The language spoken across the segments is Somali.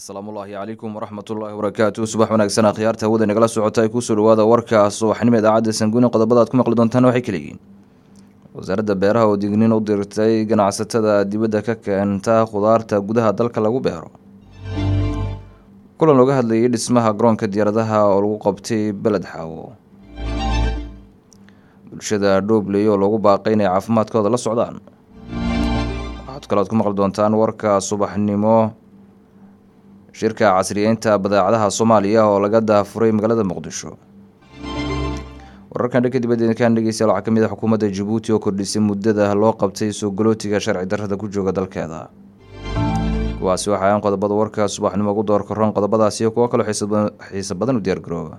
asalaamullaahi calaykum waraxmatullaahi wabarakaatu subax wanaagsan akhyaarta hawada nagala socota ay kusoo dhawaada warka subaxnimo idaacadda sanguuni qodobada aad ku maqli doontaan waxay kala yihiin wasaaradda beeraha oo digniin u dirtay ganacsatada dibadda ka keenta khudaarta gudaha dalka lagu beero kulan looga hadlayay dhismaha garoonka diyaaradaha oo lagu qabtay beled xaawo bulshada dhoobley oo loogu baaqay inay caafimaadkooda la socdaan waxaad kale aad ku maqli doontaan warka subaxnimo shirka casriyeynta badeecadaha soomaaliya oo laga daafuray magaalada muqdisho wararkan dhanka dibadda idinkaan dhegeystayaal waxaa ka mid ah xukuumadda jabuuti oo kordhisay muddada loo qabtay soo galootiga sharci darrada ku jooga dalkeeda kuwaasi waxaa aan qodobada warka subaxnimo ugu door karoon qodobadaasi iyo kuwo kaloo xiisa badan u diyaargarooba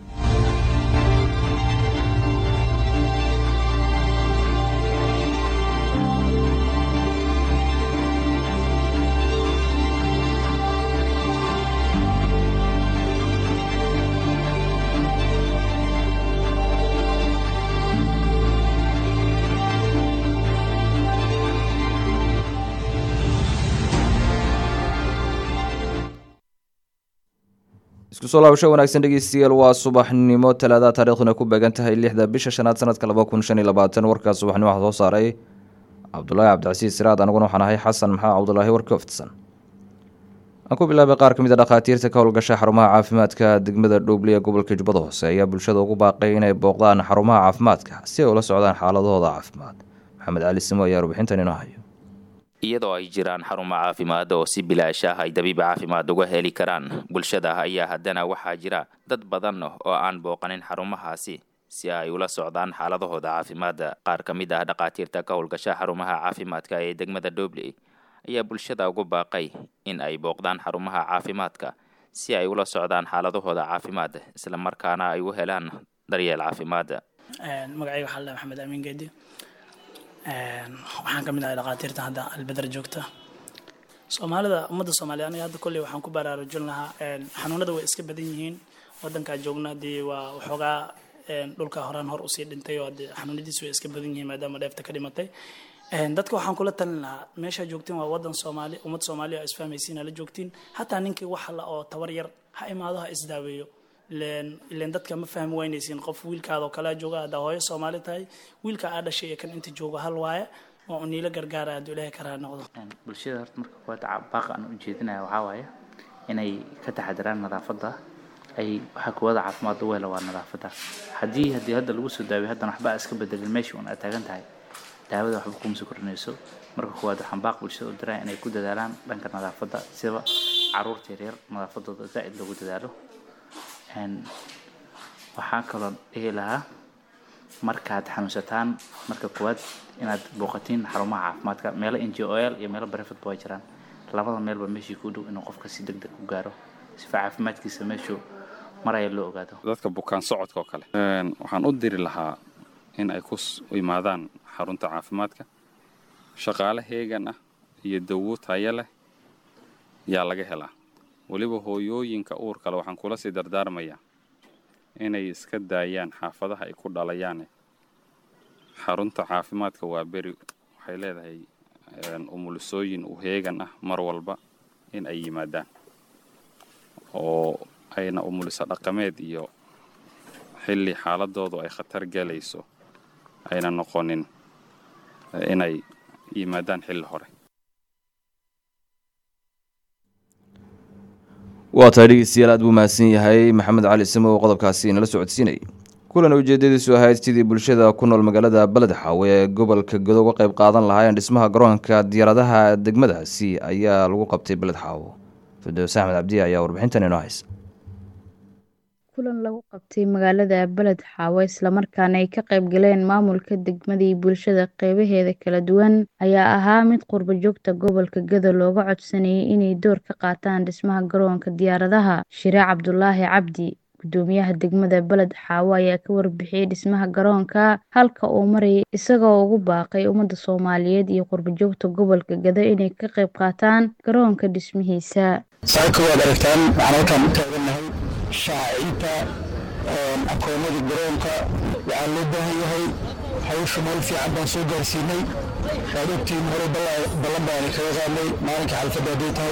isku soo laabasho wanaagsan dhegeystayaal waa subaxnimo talaada taariikhduna ku beegan tahay lixda bisha shanaad sanadka laba kun shan iyo labaatan warkaas subaxnimo waxaa soo saaray cabdulaahi cabdicasiis siraad aniguna waxaan ahay xasan maxamed cabdulaahi warka oftisan aan ku bilaabay qaar ka mid a dhakhaatiirta ka howlgasha xarumaha caafimaadka degmada dhoobley ee gobolka jubbada hoose ayaa bulshada ugu baaqay inay booqdaan xarumaha caafimaadka si ay ula socdaan xaaladahooda caafimaad maxamed cali simo ayaa warbixintan inoo hayo iyadoo ay jiraan xarumo caafimaad oo si bilaash ah ay dabiib caafimaad uga heli karaan bulshada ayaa haddana waxaa jira dad badan oo aan booqanin xarumahaasi si ay ula socdaan xaaladahooda caafimaadda qaar ka mid ah dhakhaatiirta ka howlgasha xarumaha caafimaadka ee degmada dobley ayaa bulshada ugu baaqay in ay booqdaan xarumaha caafimaadka si ay ula socdaan xaaladahooda caafimaad isla markaana ay u helaan daryeel caafimaad magacayga waxaa la maxamed amiin geedi waxaan ka mid ahay dhakhaatiirta hadda albedar joogta soomaalida ummadda soomaaliya aniga hadda kolley waxaan ku baraarujin lahaa xanuunada way iska badan yihiin wadankaa joogna dee waa waxoogaa dhulka horaan hor usii dhintay oo de xanuunadiis way iska badan yihiin maadaama dheefta ka dhimatay dadka waxaan kula talin lahaa meeshaa joogtiin waa wadan soomaali ummad soomaaliya oo isfahmaysiin la joogtiin hataa ninkii wax la oo tabar yar ha imaado ha isdaaweeyo ilen dadka ma fahmi waynaysiin qof wiilkaada oo kalea jooga haddaa hooyo soomaali tahay wiilka aa dhashay iyo kan inta jooga hal waaye waa uniila gargaara hadduu ilaahay karaa noqdo bulshada horta marka kuwaad baaqa aan ujeedinaya waxaa waaye inay ka taxadiraan nadaafadda ay waxaa kuwada caafimaad u hela waa nadaafadda haddii haddii hadda lagu soo daawiyo haddana waxba iska bedelin meeshii un aad taagan tahay daawada waxba kuma soo kordhinayso marka kuwaad waxaan baaq bulshada u diraya inay ku dadaalaan dhanka nadaafadda sidaba caruurta yaryar nadaafadooda zaa'id loogu dadaalo waxaa kaloo dhihi lahaa markaad xanuunsataan marka koowaad inaad booqatiin xarumaha caafimaadka meelo n g o l iyo meelo barefadba waa jiraan labada meelba meeshii ku dhow inuu qofka si deg deg u gaaro sifa caafimaadkiisa meeshuu maraya loo ogaado dadka bukaan socodka oo kale waxaan u diri lahaa in ay ku imaadaan xarunta caafimaadka shaqaale heegan ah iyo dawo tayo leh yaa laga helaa weliba hooyooyinka uur kale waxaan kula sii dardaarmayaa inay iska daayaan xaafadaha ay ku dhalayaane xarunta caafimaadka waa beri waxay leedahay umulisooyin u heegan ah mar walba in ay yimaadaan oo ayna umuliso dhaqameed iyo xilli xaaladoodu ay khatar galayso ayna noqonin inay yimaadaan xilli hore waa tahay dhegeystayaal aad buu mahadsan yahay maxamed cali simo oo qodobkaasi inala socodsiinayay kulan ujeedadiisu ahayd sidii bulshada ku nool magaalada beled xaawe ee gobolka godo uga qayb qaadan lahaayeen dhismaha garoonka diyaaradaha degmadaasi ayaa lagu qabtay beled xaawo fidows axmed cabdiya ayaa warbixintan inoo haysa kulan lagu qabtay magaalada beled xaawo islamarkaana ay ka qayb galeen maamulka degmadii bulshada qeybaheeda kala duwan ayaa ahaa mid qurbo joogta gobolka gado looga codsanayay inay door ka qaataan dhismaha garoonka diyaaradaha shire cabdulaahi cabdi gudoomiyaha degmada beled xaawo ayaa ka warbixiyey dhismaha garoonka halka uu marayay isagoo ugu baaqay ummadda soomaaliyeed iyo qurbo joogta gobolka gado inay ka qayb qaataan garoonka dhismihiisa saaka waad aragtaan waxaan halkaan u taagannahay shaacinta akoonada garoonka waxaa loo baahan yahay hawsha meel fiican baan soo gaarsiinay waad ogtiin hore ballan baani kaga qaadnay maalinka xalfadda hadday tahay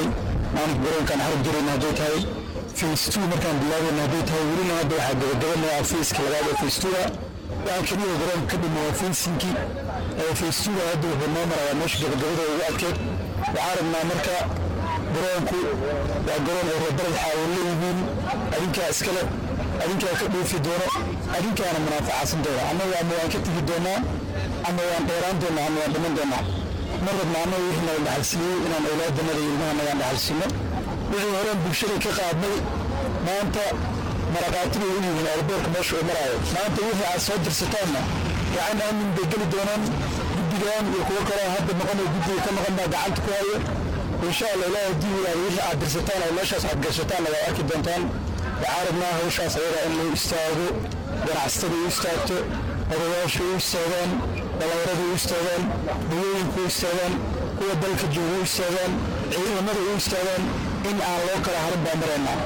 maalinka garoonkaan xarab jirayna hadday tahay face two markaan bilaabayna hadday tahay welina hadda waxaa gabagabanaya faceka labaad ee face two-a waxaa keliya garoonka ka dhima waa facingkii face two-ga hadda wuxuu noo marayaa meesha gabagabada ugu adkeed waxaa rabnaa marka garoonku waa garoon ay reebarad xaawo leeyihiin adinkaa iskale adinkaa ka dhoofi doono adinkaana munaafacasan doona annaga ama waan ka tegi doonaa ama waan dheeraan doonaa ama waan dhiman doonaa ma rabna annaga wixii nala dhaxalsiiyey inaan awlaadannada iyo ilmahana aan dhaxalsiino wixii horeen bulshada ka qaadnay maanta maraqaati bay u yihiin airboorka meesha uu maraayo maanta wixii aad soo dirsataanna gacan aamin bay geli doonaan guddigan iyo kuwo kaloo hadda noqonay guddiga ka noqon baa gacanta ku hayo insha allah ilaahay haddii yidhaahdo wixii aad dirsataan oo meeshaas aad gashataanna waa arki doontaan waxaa rabnaa hawshaas ayaga in loo istaago ganacsatada u istaagto odayaasha u istaagaan dhallinyarada u istaagaan dawooyinka u istaagaan kuwa dalka jooga u istaagaan ciidamada u istaagaan in aan loo kala harin baa maraynaa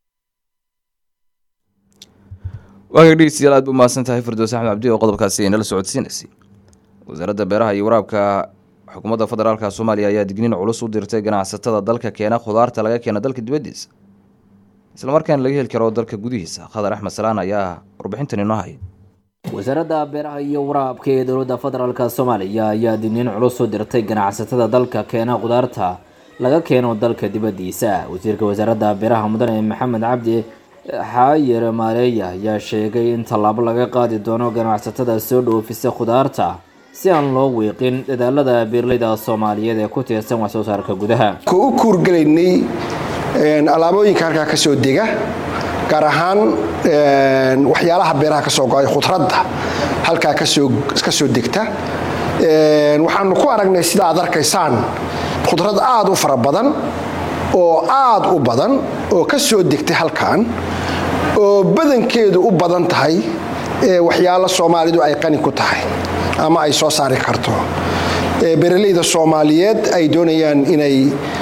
waagaag dhegeystayaal aad bu mahadsan tahay firdoos axmed cabdi oo qodobkaasi inala socodsiinaysay wasaaradda beeraha iyo waraabka xukuumadda federaalka soomaaliya ayaa digniin culus u dirtay ganacsatada dalka keena khudaarta laga keena dalka dibaddiisa islamarkaana laga heli karo dalka gudihiisa khadar axmed salaan ayaa warbixintan inoo haya wasaaradda beeraha iyo waraabka ee dowladda federaalk soomaaliya ayaa digniin culus u dirtay ganacsatada dalka keena khudaarta laga keeno dalka dibaddiisa wasiirka wasaaradda beeraha mudane maxamed cabdi xaayir maareeya ayaa sheegay in tallaabo laga qaadi doono ganacsatada soo dhoofisa khudaarta si aan loo wiiqin dadaalada beeraleyda soomaaliyeed ee ku tiirsan wax soo saarka gudaha ku u kuurgelaynay alaabooyinka halkaa ka soo dega gaar ahaan waxyaalaha beeraha ka soo go-ay khudradda halkaa ka soo degta waxaanu ku aragnay sida aad arkaysaan khudrad aad u fara badan oo aad u badan oo ka soo degtay halkan oo badankeedu u badan tahay waxyaalo soomaalidu ay qani ku tahay ama ay soo saari karto beeraleyda soomaaliyeed ay doonayaan inay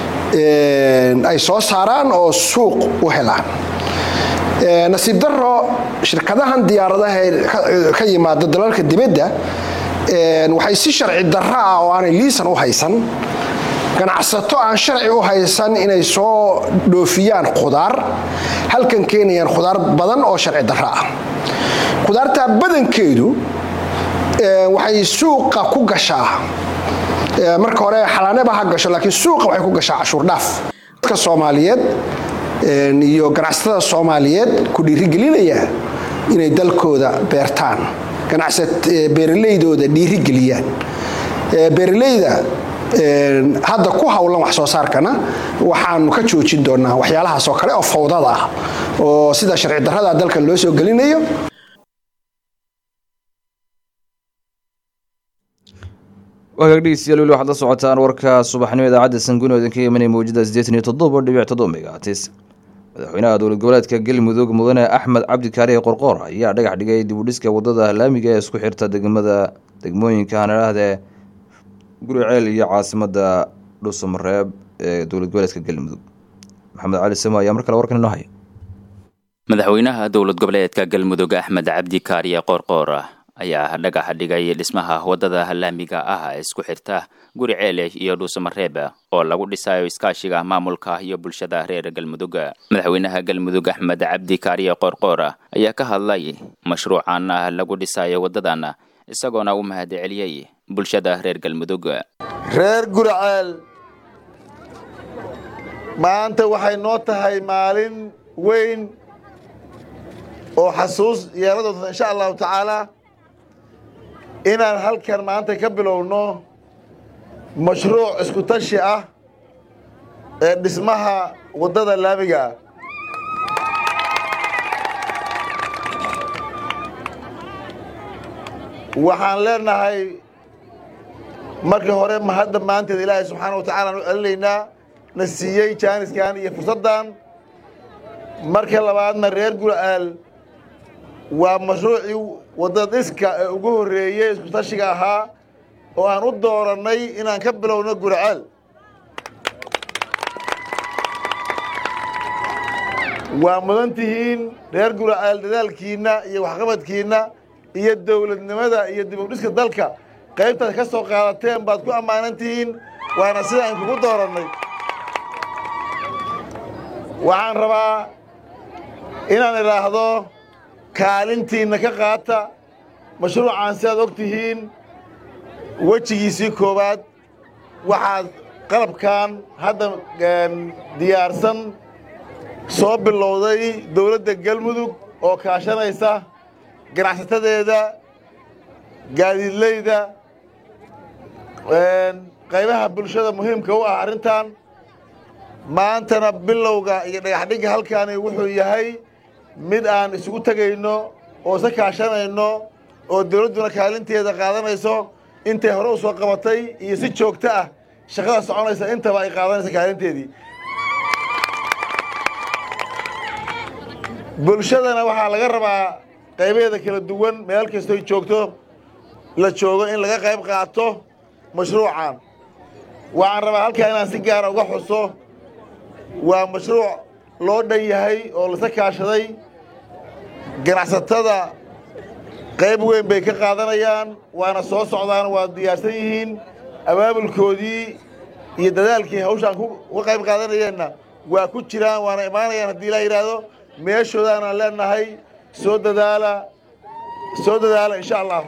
ay soo saaraan oo suuq u helaan nasiib daro shirkadahan diyaaradaha ka yimaada dalalka dibadda waxay si sharci darro ah oo aanay liisan u haysan ganacsato aan sharci u haysan inay soo dhoofiyaan khudaar halkan keenayaan khudaar badan oo sharci darro ah khudaartaa badankeedu waxay suuqa ku gashaa marka hore xalaaneba ha gasho laakiin suuqa waxay ku gashaa cashuur dhaaf dadka soomaaliyeed iyo ganacsatada soomaaliyeed ku dhiirigelinaya inay dalkooda beertaan beeraleydooda dhiirigeliyaan beeraleyda hadda ku howlan wax soo saarkana waxaanu ka joojin doonaa waxyaalahaas oo kale oo fawdada ah oo sida sharci darrada dalka loo soo gelinayo waagaag dhegeystayaal weli waxaad la socotaan warka subaxnimo idaacadda sanguno idinka imanaya mawjada siddeetan iyo toddoba dhibic toddoba megatis madaxweynaha dowlad goboleedka galmudug mudane axmed cabdi kaariye qorqoor ayaa dhagax dhigay dibudhiska wadada laamiga ee isku xirta degmada degmooyinka hanadhahde guriceel iyo caasimada dhuusamareeb ee dowlad goboleedka galmudug maxamed cali samo ayaa mar kale warkan inoo haya madaxweynaha dowlad goboleedka galmudug axmed cabdi kaariye qoorqoor ayaa dhagaxa dhigay dhismaha wadada laamiga ah ee isku xirta guri ceele iyo dhuusamareeb oo lagu dhisayo iskaashiga maamulka iyo bulshada reer galmudug madaxweynaha galmudug axmed cabdi kaariye qoorqoor ayaa ka hadlay mashruucan lagu dhisayo wadadan isagoona u mahad celiyey bulshada reer galmudug reer guriceel maanta waxay noo tahay maalin weyn oo xasuus yeela doonta insha allahu tacaala inaan halkan maanta ka bilowno mashruuc isku tashi ah ee dhismaha waddada laamiga ah waxaan leenahay markii hore mahadda maanteed ilaahay subxaana wa tacala aan u celinaynaa na siiyey jaaniskan iyo fursaddan marka labaadna reer gura'aal waa mashruucii waddada dhiska ee ugu horreeyey isku tashiga ahaa oo aan u doorannay inaan ka bilowno gura'aal waa mudan tihiin reer gura'aal dadaalkiinna iyo waxqabadkiinna iyo dowladnimada iyo dib u dhiska dalka qaybtaad ka soo qaadateen baad ku ammaanan tihiin waana sida aan kugu doorannay waxaan rabaa inaan idhaahdo kaalintiinna ka qaata mashruucaan sidaad og tihiin wejigiisii koowaad waxaad qalabkan hadda diyaarsan soo bilowday dowladda galmudug oo kaashanaysa ganacsatadeeda gaadiidleyda qaybaha bulshada muhiimka u ah arrintan maantana bilowga iyo dhagaxdhigga halkaani wuxuu yahay mid aan isugu tegayno oo isa kaashanayno oo dowladduna kaalinteeda qaadanayso intay hore u soo qabatay iyo si joogto ah shaqada soconaysa intaba ay qaadanaysa kaalinteedii bulshadana waxaa laga rabaa qaybaheeda kala duwan meel kastoy joogto la joogo in laga qayb qaato mashruucan waxaan rabaa halkaa inaan si gaara uga xuso waa mashruuc loo dhan yahay oo lasa kaashaday ganacsatada qayb weyn bay ka qaadanayaan waana soo socdaan waa diyaarsan yihiin abaabulkoodii iyo dadaalkii hawshaan uga qayb qaadanayeenna waa ku jiraan waana imaanayaan haddii ilaa yidhaahdo meeshoodaanaan leenahay soo dadaala soo dadaala insha allah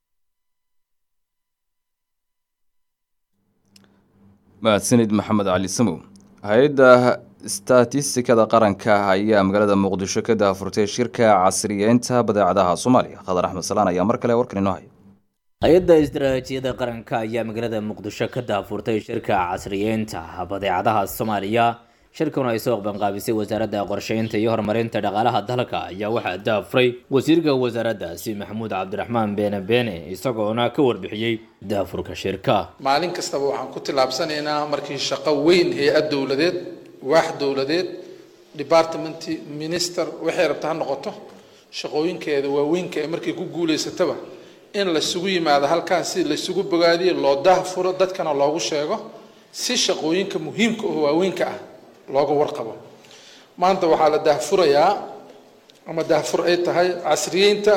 mahadsanid maxamed cali samow hay-adda statistikada qaranka ayaa magaalada muqdisho ka daafurtay shirka casriyeynta badeecadaha soomaaliya khadar axmed salaan ayaa mar kale warkan inoo haya hay-adda istaraatiijiyada qaranka ayaa magaalada muqdisho ka daafurtay shirka casriyeynta badeecadaha soomaaliya shirkan ay soo qabanqaabisay wasaaradda qorsheynta iyo horumarinta dhaqaalaha dalka ayaa waxaa daafuray wasiirka wasaaraddaasi maxamuud cabdiraxmaan beene beene isagoona ka warbixiyey daafurka shirka maalin kastaba waxaan ku tillaabsanaynaa markii shaqo weyn hay-ad dowladeed waax dowladeed department minister waxay rabta ha noqoto shaqooyinkeeda waaweynka ee markay ku guulaysataba in laisugu yimaado halkaan si laisugu bogaadiyo loo daahfuro dadkana loogu sheego si shaqooyinka muhiimka oo waaweynka ah looga warqabo maanta waxaa la daahfurayaa ama daahfur ay tahay casriyeynta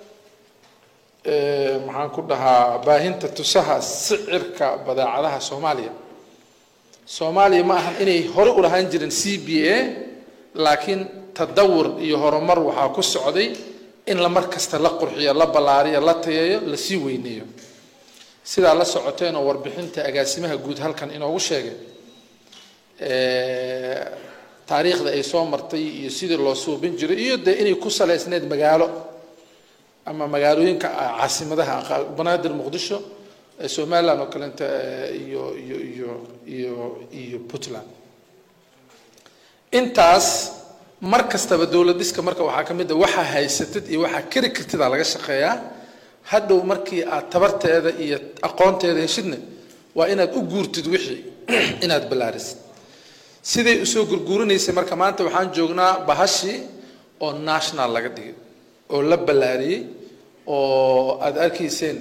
maxaan ku dhahaa baahinta tusaha sicirka badeecadaha soomaaliya soomaaliya ma ahan inay hore u lahaan jirin c b a laakiin tadawur iyo horumar waxaa ku socday in la mar kasta la qurxiyo la ballaariyo la tayeeyo lasii weyneeyo sidaa la socoteen oo warbixinta agaasimaha guud halkan inoogu sheegay taariikhda ay soo martay iyo sidii loo suubin jiray iyo dee inay ku saleysneyd magaalo ama magaalooyinka caasimadaha banaadir muqdisho somaliland oo kaleenta iyo iyo iyo iyo iyo puntland intaas mar kastaba dowlad dhiska marka waxaa ka mid a waxaa haysatid iyo waxaa keri kartida laga shaqeeyaa hadhow markii aad tabarteeda iyo aqoonteeda heshidna waa inaad u guurtid wixii inaad ballaarisid siday usoo gurguurinaysay marka maanta waxaan joognaa bahashii oo national laga dhigay oo la ballaariyey oo aada arkayseen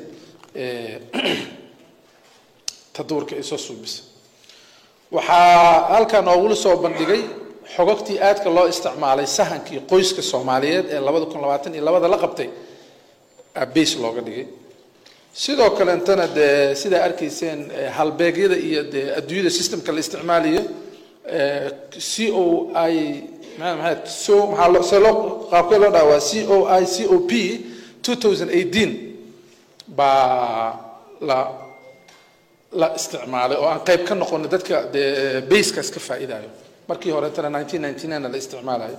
tadawurka ay soo suubisay waxaa halkaa noogula soo bandhigay xogogtii aadka loo isticmaalay sahankii qoyska soomaaliyeed ee labada kun labaatan iyo labada la qabtay base looga dhigay sidoo kaleetana dee sidaa arkayseen halbeegyada iyo dee adduunyada systemka la isticmaalayo c o i maxay so maxaa loo see loo qaabkee loo dhaha waa c o i c o p two thousand eighteen baa la la isticmaalay oo aan qayb ka noqono dadka dee basekaas ka faa'iidayo markii horetana nineteen ninety nine la isticmaalayo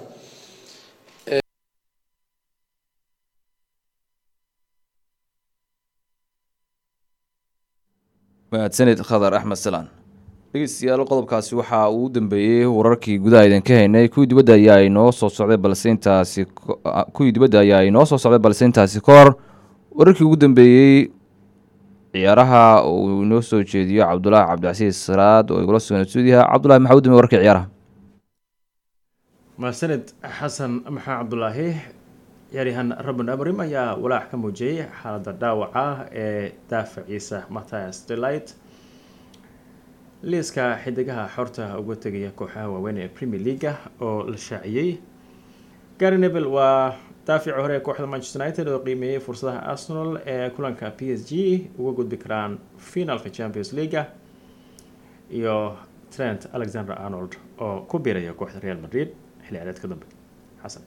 mahadsanid khadar axmed salaan dhegeystayaal qodobkaasi waxaa uu dambeeyey wararkii gudaha idinka haynay kuwii dibadda ayaa inoo soo socday balse intaasi kuwii dibadda ayaa inoo soo socday balse intaasi ka hor wararkii ugu dambeeyey ciyaaraha uu inoo soo jeediyo cabdulaahi cabdicasiis saraad oo igula sugan stuudiyaha cabdulahi maxaa u dambeey warkii ciyaaraha mahadsanid xasan maxaa cabdulaahi ciyaaryahan rabin abrim ayaa walaac ka muujiyey xaaladda dhaawaca ee daafaciisa mathias delight liiska xidigaha xorta uga tegaya kooxaha waaweyn ee premier leaga oo la shaaciyey gary nevel waa daafici hore ee kooxda manchester united oo qiimeeyey fursadaha arsenal ee kulanka p s g uga gudbi karaan finalka champions leaga iyo trent alexander arnold oo ku biiraya kooxda real madrid xilli ciyaareedka dambe xasan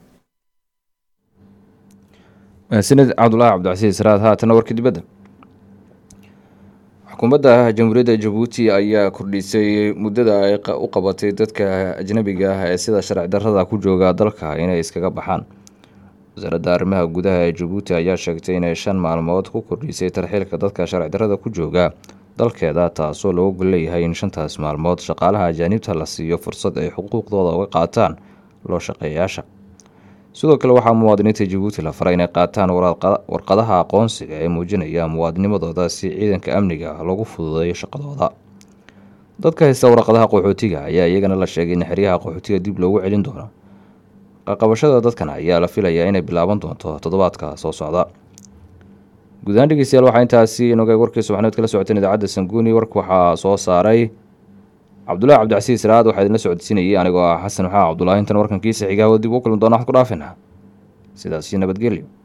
mahadsanid cabdulaahi cabdicasiis raad haatana warka dibadda xukuumadda jamhuuriyadda jabuuti ayaa kordhisay muddada ay u qabatay dadka ajnabiga ah ee sida sharci darrada ku jooga dalka inay iskaga baxaan wasaaradda arrimaha gudaha ee jabuuti ayaa sheegtay inay shan maalmood ku kordhisay tarxiilka dadka sharci darrada ku jooga dalkeeda taasoo looga gol leeyahay in shantaas maalmood shaqaalaha ajaanibta la siiyo fursad ay xuquuqdooda uga qaataan loo shaqeeyayaasha sidoo kale waxaa muwaadiniinta jabuuti la faray inay qaataan warqadaha aqoonsiga ee muujinaya muwaadinimadooda si ciidanka amniga lagu fududeeyo shaqadooda dadka haysta warqadaha qaxootiga ayaa iyagana la sheegay in xeryaha qaxootiga dib loogu celin doono qaqabashada dadkan ayaa la filayaa inay bilaaban doonto toddobaadka soo socda guud ahaan dhegeystayaal waxaa intaasi inogay warkii subaxneed kala socoteen idaacadda sanguuni warka waxaa soo saaray cabdulahi cabdicasiis raad waxaa idinla socodsiinayay anigoo ah xasan maxaa cabdulaahi intan warkankiisa xigaawada dib u kulmi doona waxad ku dhaafina sidaasi nabadgelyo